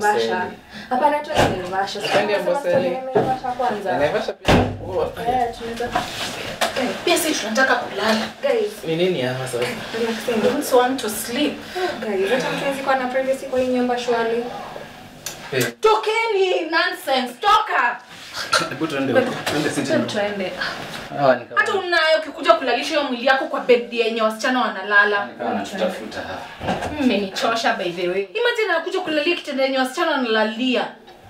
Naivasha. Hapana tu Naivasha. Twende Amboseli. Naivasha kwanza. Naivasha pia. Huwa. Eh, tunaweza Pia sisi tunataka kulala. guys, Ni nini hapa sasa? relaxing. We also want to sleep. Guys, hata mtu hawezi kuwa na privacy kwa hii nyumba shwari. Eh, Tokeni nonsense. Toka. Hebu tuende huko. Tuende sitting room. Tuende. Hawa ni kama- Hata unayo ukikuja kulalisha hiyo mwili yako kwa bed yenye wasichana wanalala. ni kama wanatutafuta hapa. Mmenichosha by the way. Imagine anakuja kulalia kitanda yenye wasichana wanalalia.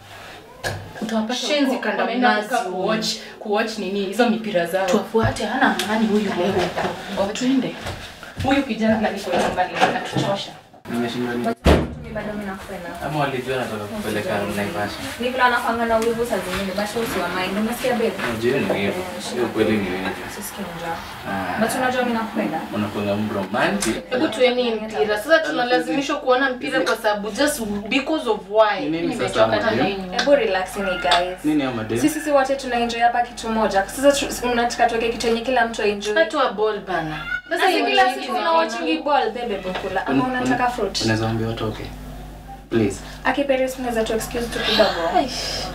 Utawapata Shenzi huko, kanda wameenda mnazi. kukaa kuwatch kuwatch nini hizo mipira zao. Tuwafuate hana amani huyu leo huko. Twende. Huyu kijana alikuwa nyumbani anatuchosha. Nimeshindwa ni Mimi bado mimi nakupenda. ama walijua nataka kupeleka Naivasha. Ni vile anafanga na wivu saa zingine, but usiwa mind. Unasikia babe? Unajua ni hivyo. Hiyo kweli ni hivyo. Sisikie njaa. Ah, But unajua mimi nakupenda. unakuwa mromantic. Hebu tueni mpira. Sasa tunalazimishwa kuona mpira kwa sababu just because of Ni why. nini sasa Nimechoka ama na ndio? nini. Hebu relax ni guys. Nini ama ndio? Sisi si wote tuna enjoy hapa kitu moja. Sasa tu- mnataka tuweke kitu yenye kila mtu enjoy. Watu wa ball bana. Sasa si kila hiyo siku ni una watching ball bebe bukula ama Un- un- unataka fruit. Unaweza ambia watoke. Please. Akiperis unaweza tu excuse tu kidogo.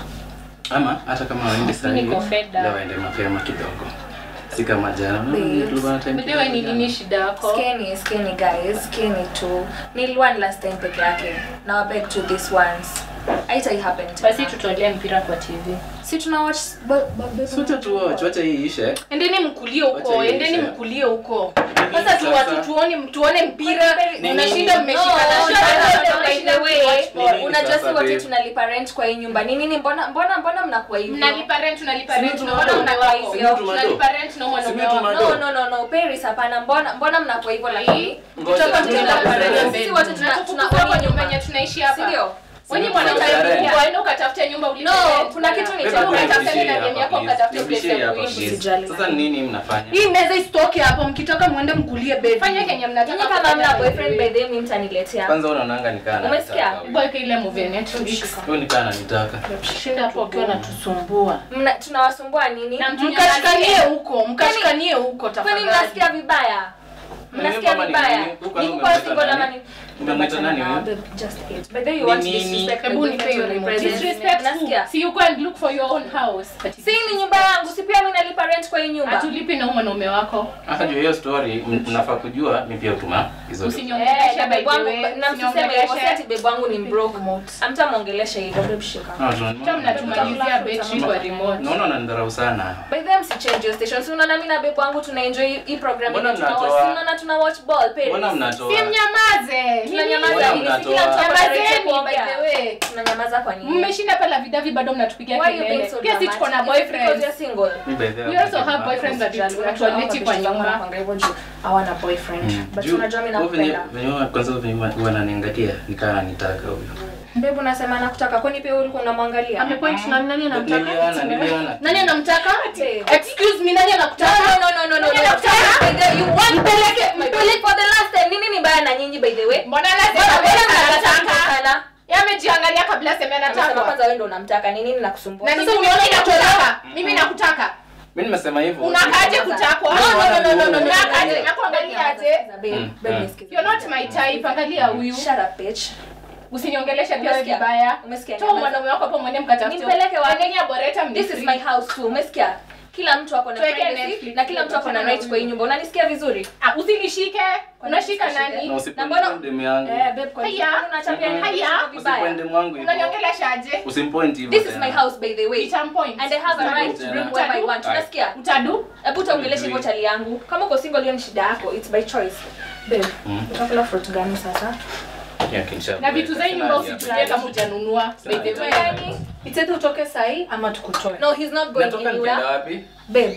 Ama hata kama waende saa Niko hii, fed up. leo waende mapema kidogo. Si kama jana. Babes. Unaona, tulikuwa na time Bidewe ni kidogo nini jana. shida yako? Skeni, skeni guys, skeni tu. Niliwan last time peke yake. Now I beg to this once. Haita happen Basi tena. tutolee mpira kwa TV. Si tuna watch ba- ba- babe, Sote tu watch, wacha hii ishe. Endeni mkulie huko, Wacha endeni iishe. mkulie huko. Nini Sasa tu sasa? watu tuone tuone mpira, Nini? unashinda No, mmeshikana no, shana, no, by mnashinda the way, mkiwatch ball. Nini unajua sasa, si wote babe? tunalipa rent kwa hii nyumba. Ni nini mbona mbona mbona mnakuwa hivyo? Mnalipa rent, tunalipa Si rent, mtu tunaona mado. mnakuwa hivyo. Si mtu mado. Tunalipa rent na Si mwanaume mtu wako. mado. No, no, no, no. Paris hapana. Mbona mbona mnakuwa hivyo lakini? Ngoja, Kutoka ngoja. tunalipa rent. Sisi wote tuna Tunakufukuza tuna kwa nyumba yenye tunaishi hapa. Si ndio? Wenye Sisi mwanaume tunalipa rent. waende ukatafute nyumba ulipe No, rent. kuna kitu ni Beba cha tu Ukatafute nirudishie na demu hapa, yako, please. ukatafute Nirudishie place ya hapa, kuishi. please. Usijali. Sasa nini mnafanya? Hii meza isitoke hapo, mkitoka muende mkulie bed. Fanya kenye mnataka. Nyinyi kama kufanya mna boyfriend by the way. by the way mimi mtaniletea. Kwanza unaonanga nikaa na Umesikia? nitaka huyu. Boyka ile movie ya Netflix. Huyu nikaa ananitaka. Shinda hapo ukiwa natusumbua. Mna tunawasumbua nini? Na mtu Mkashikanie huko, mkashikanie huko Kwani tafadhali. mnasikia vibaya? Mnasikia Mimi kama ni vibaya? nini? Huko Niko umemwita kwa single nani? ama ni Umemwita nani huyo? Babe, just it. By the way, you want Ni to nini? disrespect my Hebu nipe boyfriend hiyo to remote. represent. Disrespect Nasikia? who? See you go and look for your own house. But Si ni nyumba yangu, si pia mimi nalipa rent kwa hii nyumba. Hatulipi na huyu mwanaume wako. Hata juu hiyo story m- mnafaa kujua mi pia utuma hizo. Eh, Usiniongeleshe na by babe the wangu way. na msiseme hivyo, si ati Usiniongeleshe. babe wangu ni broke. Hamtamwongelesha hivyo, babe shika. Ah, tuna- Hata mnatumalizia betri kwa remote. Naona unanidharau sana. By the way, msichange your station. Si unaona mimi na babe wangu tuna enjoy hii program Mbona yenye tuna watch. mnatoa- Si unaona tuna watch ball Paris. Mbona mnatoa? Si mnyamaze. Tunanyamaza Mbona nini? Si mnatoa? kila mtu ako na right ya Nyamazeni by kuongea. the way. Tunanyamaza kwa nini? Mmeshinda pale vidavi bado mnatupigia Why you being kelele. so Pia si tuko na dramatic? Is it because boyfriends. you're single? Mi by the way, We also I'm have not boyfriends that Usijali, atualeti kwa nyumba. Wanapanga hivyo juu hawana boyfriend. Mm. But Juu, unajua mimi huyu venye- nakupenda. venye huwa- kwanza venye huwa- huwa ananiangalia nikaa ananitaka huyo. Babe unasema nakutaka kwani pia ulikuwa unamwangalia? Amepoint na nani anamtaka? Niliona, niliona. Nani anamtaka? Babe. Excuse me, nani No, anakutaka? no, no, no, no, no, Nani no. anakutaka? By the- you want mpeleke mpeleke for the last time. Nini ni mbaya na nyinyi by the way? Mbona Mbona lazima mbona wewe mnakataa anataka? sana? Yeye amejiangalia kabla aseme Amesema anataka. kwanza wewe ndo unamtaka. Ni nini nakusumbua? Na sasa unaona inatolewa. Mimi nakutaka. Mi nimesema hivyo. Unakaje kutakwa? No, no, no, no, no, no, no. Unakaje? Nakuangalia aje? Babe, Mm, babe, mm. nisikize. You're not my type. Angalia huyu. Shut up, bitch. Usiniongeleshe pia wewe Umesikia? vibaya. Umesikia? Toa mwanaume wako hapo mwende mkatafute. Nimpeleke wapi? Endeni aboreta This is my house too. Umesikia? Kila mtu ako na Tuweke privacy Netflix, na kila mtu ako na right kwa hii nyumba. Unanisikia vizuri? Ah, usinishike. Unashika nani? Na Na mbona- usipende demu yangu. Eh, babe, kwa nini Haya. unachapia nini? Haya. Vibaya. Usipende mwangu hivyo. Unaniongelesha aje? Usimpoint hivyo This is tena. my house by the way. Itampoint. And I have a right to bring whoever I want. Aye. Unasikia? Utadu? Hebu utaongelesha hivyo chali yangu. Kama uko single hiyo ni shida yako. It's by choice. Babe, Mm. utakula fruit gani sasa? Yeah, kinsha- Na vitu za hii nyumba Sina usitumie kama hujanunua. By the way. Gani? Itete utoke sahi ama tukutoe. No, he's not going Natoka anywhere. nikienda wapi? Babe.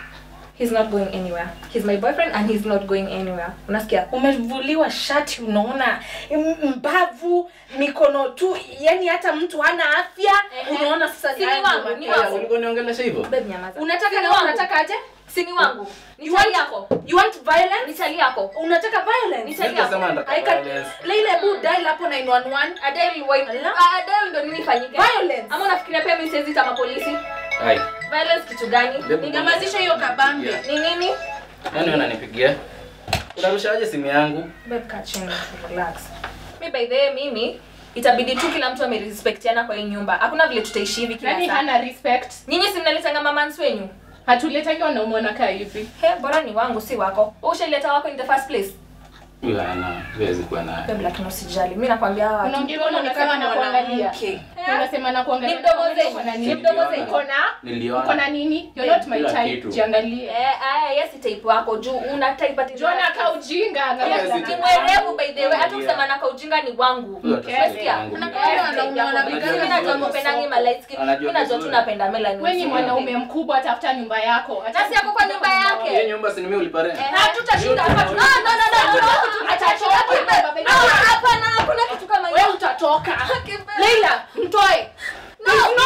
He's not going anywhere. He's my boyfriend and he's not going anywhere. Unasikia? umevuliwa shati unaona m- mbavu mikono tu yani hata mtu hana afya Ehe. unaona sasa Si ni haya wangu, ndio ni mateso. wangu. Ulikuwa uniongelesha hivyo? Babe nyamaza. unataka Si ni na wangu. unataka aje Si ni wangu. Ni You chali want- yako. you want violence Ni chali yako. unataka violence Ni chali Mimi nasema yako. nataka I can- violence. Leila hebu dial hapo 911 Adele why? Ala. Ah, Adele ndo nini ifanyike? Violence. Ama unafikiria pia mimi siwezi kama polisi? Ai, Violence kitu gani? Babe, Ni nyamazisha hiyo kabambe Yeah. Ni nini? nani unanipigia? Unarushaje simu yangu? Babe kaa chini, relax. Mi by the way mimi itabidi tu kila mtu amerespectiana kwa hii nyumba hakuna vile tutaishi hivi kila nani saa hana respect nyinyi si mnaletanga mamans wenyu hatuletangi wanaume wanakaa hivi he bora ni wangu si wako Wewe ushaileta wako in the first place Huyo ana siwezi kuwa naye. Babe, lakini usijali mi nakwambia hawa watu unaongea Mbona unasema unasema na kuangalia mwanamke? unasema na ni kuangalia mdomo Uko zenyu na ni nini mdomo Niliona. zenyu uko na Niliona. uko na nini you're not my Kila type kitu. jiangalie eh aya yes type wako juu una type ati Jona ka ujinga angalia Yes, sana. it ni is. mwerevu by the way hata Yeah. kusema naka ujinga ni wangu Huyo hata Okay. siwezi Umesikia? wangu. Unakaa Eh, wanaume wanapigana mimi najua vizuri. mpendangi ma light skin Anajua mimi najua tu vizuri. napenda melanin wewe ni mwanaume mkubwa tafuta nyumba yako Acha Nasi yako kwa nyumba yake. Hiyo nyumba si ni mimi ulipa rent. Eh, hatutashinda hapa tu- Ah, no, no, no, no, no. Atachoka, baba. Ah, hapana hakuna kitu kama hiyo wewe utatoka Kipe- leila mtoe No, no,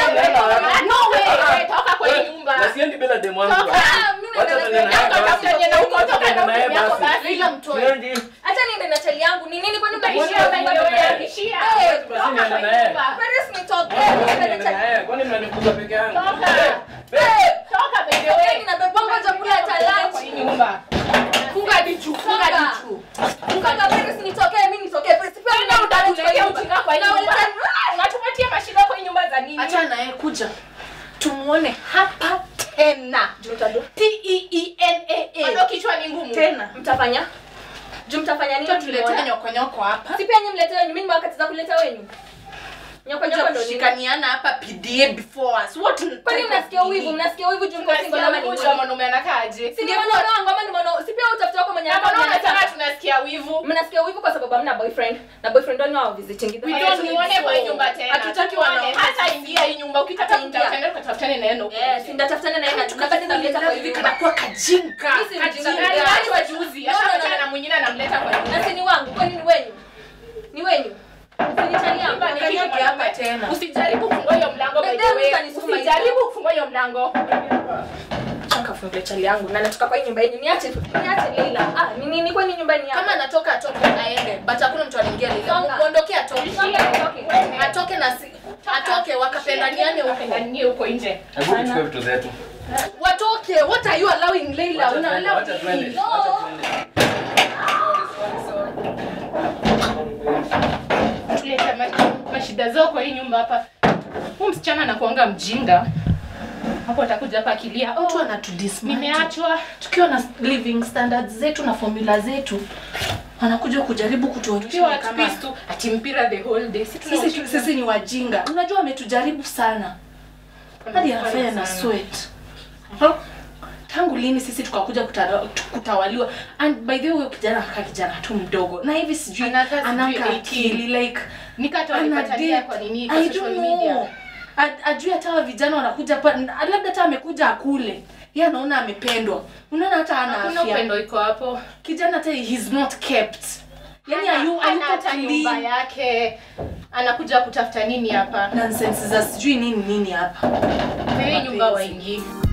Leila, No way, toka kwa hii nyumba. Na siendi bila demu wangu. Toka. Ah, mimi Wacha naenda tuende na na- yeye Toka, basi. tafuta yenye na uko, toka Tuende na na yeye uko yako basi. basi. leila mtoe Siendi. Acha niende na chali yangu ni nini kwani Utaishia mtaishia by the way, ishia. Eh, Toka niende kwa na hii yeye. nyumba. Paris nitoke Niende niende na chali- yeye. Kwani mnanifukuza peke yangu? Toka. Eh, Toka by the Wewe way. ninabebanga chakula cha lunch. Kwa hii nyumba. funga hadi juu funga hadi Toka. juu Kaka Paris nitokee mimi nitokee Paris pia Wewe ndio utatuletea ujinga kwa hii nyumba. Unaweza- Unatupatia mashida kwa hii nyumba za nini? acha naye kuja tumuone hapa tena Juu mtadu- t e e n a Bado a kichwa ni ngumu. tena mtafanya juu mtafanya nini tuletea mkiona? nyokonyoko hapa si pia nyinyi mlete wenyu mimi wakati za kuleta wenyu nyoko kuja nyoko ndo nini kushikaniana hapa pda before us what kwani mnasikia uwivu mnasikia uwivu juu mko single ama ni Tunasikia nini? mwanaume anakaaje? si ni mwanaume wangu ama ni mwanaume si pia utafuta wako mwenye Na mbona anakuwa unasema anataka? tunasikia wivu? mnasikia uwivu kwa sababu hamna boyfriend na boyfriend wenu hao visiting We Wewe don't tuone need kwa hii so. nyumba tena. Hatutaki Tuone. wanaume. Hata ingia hii nyumba ukitaka Hata ingia. kutafutana ukatafutane na yeye huko eh nje. si ndatafutana na yeye na bado namleta kwa hivi kanakuwa kajinga Mimi si mjinga. Kajinga. Na aliachwa juzi, No, no, no, ashapatana no. na mwingine anamleta kwa nyumba. na si ni wangu kwani ni wenyu ni wenyu si ni chali yangu Nyumba ni kitu Kanyoke hapa mwanaume. tena. Usijaribu kufungua hiyo mlango by Babe, the way. mtanisukuma hivyo. Usijaribu kufungua hiyo mlango. Chaka fungue chali yangu na natoka kwa hii nyumba yenu niache niache Leila ah ni nini kwani nyumba ni yangu kama anatoka atoke aende but hakuna mtu anaingia lile Songa. muondoke atoke Songa, nitoke. atoke na si atoke wakapendaniane huko Wakapendanie huko nje. Hebu tuchukue vitu zetu. watoke what are you allowing Leila Wacha una tuende, allow wacha tuende. nini? Wacha tuende. Tuleta ma- mashida zao kwa hii nyumba hapa. Huyu msichana anakuanga mjinga. Hapo atakuja hapa akilia. mtu Oh, anatudismantle nimeachwa. tukiwa na living standards zetu na formula zetu anakuja kujaribu kutuonyesha Tukiwa ni at kama peace tu ati mpira the whole day. Sisi tuna sisi, ujinga. sisi ni wajinga unajua ametujaribu sana hadi anafanya na sweat Huh? tangu lini sisi tukakuja kutara- kutawaliwa and by the way huyo kijana anakaa kijana tu mdogo na hivi sijui Anakaa sijui anaka 18. akili like Nikata ana walipatania date. kwa nini kwa I social don't media. know. A- ajui hata hawa vijana wanakuja pa labda hata amekuja akule ye anaona amependwa unaona hata ana Hakuna afya upendo iko hapo. kijana hata he's not kept yani Hana- ayu hana ayuko hata nyumba clean yake. Anakuja kutafuta nini hapa? nonsense za sijui nini nini hapa Hii nyumba waingii.